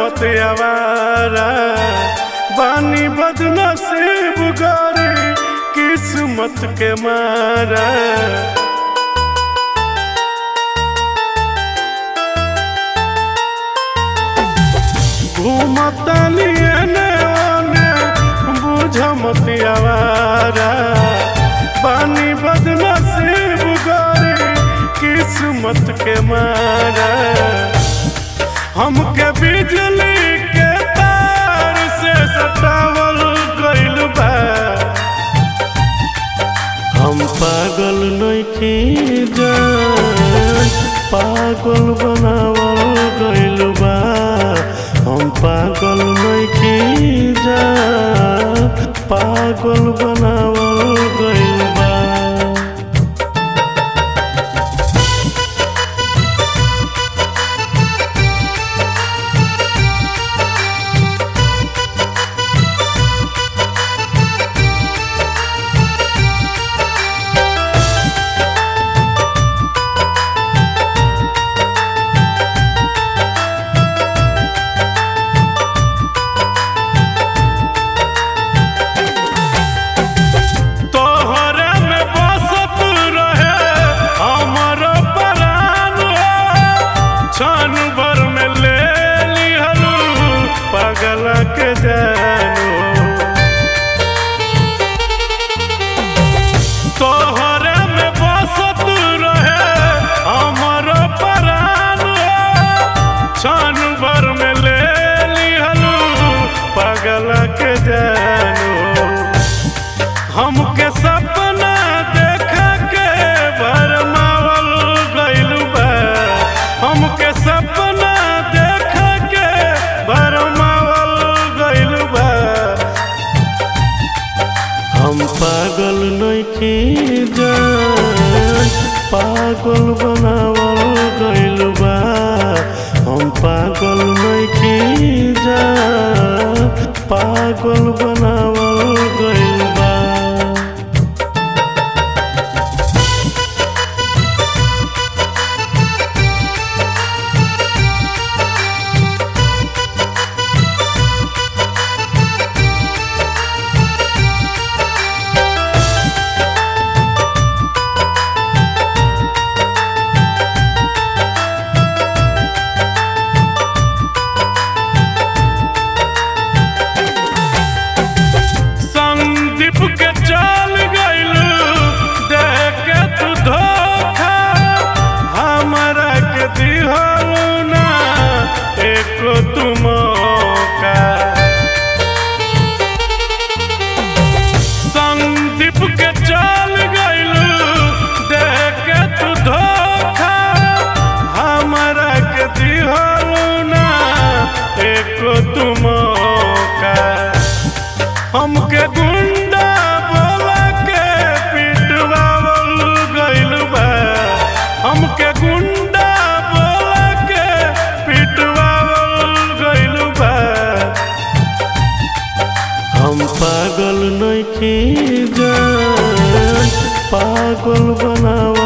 मत आवारा बानी बदनसीब गरी किस्मत के मारा घूमतनी एने ओने बुझ मत आवारा बानी बदनसीब गरी किस्मत के मारा हमके बिजली के तार से सटावल गइल बा हम पागल नइखी जान पागल बनावल गइल बा हम पागल नइखी जान पागल बनावल गइल बा तोहरे में बसत रहे हमर प्राण क्षण भर में ले लिहलू पगल के जानू तोहरे में बसत रहे हमर प्राण क्षण भर में ले लिहलू पगल के जानू हमके सपना देखा के भरमावल गइल बा हमके सपना देखा के भरमावल गइल बा हम पागल नइखी जान पागल बनावल गइल बा हम पागल नइखी जान पागल बनावल गइल बा संदीप के चल गइलू देख के तू धोखा हमरा के दिहलू ना एको तू मौका संदीप के चल गइलू देख के तू धोखा हमरा के दिहलू ना एको तू मौका हमके गुंडा बोला के पिटवावल गइल बा हमके गुंडा बोला के पिटवावल गइल बा हम पागल नइखी जान पागल बनाव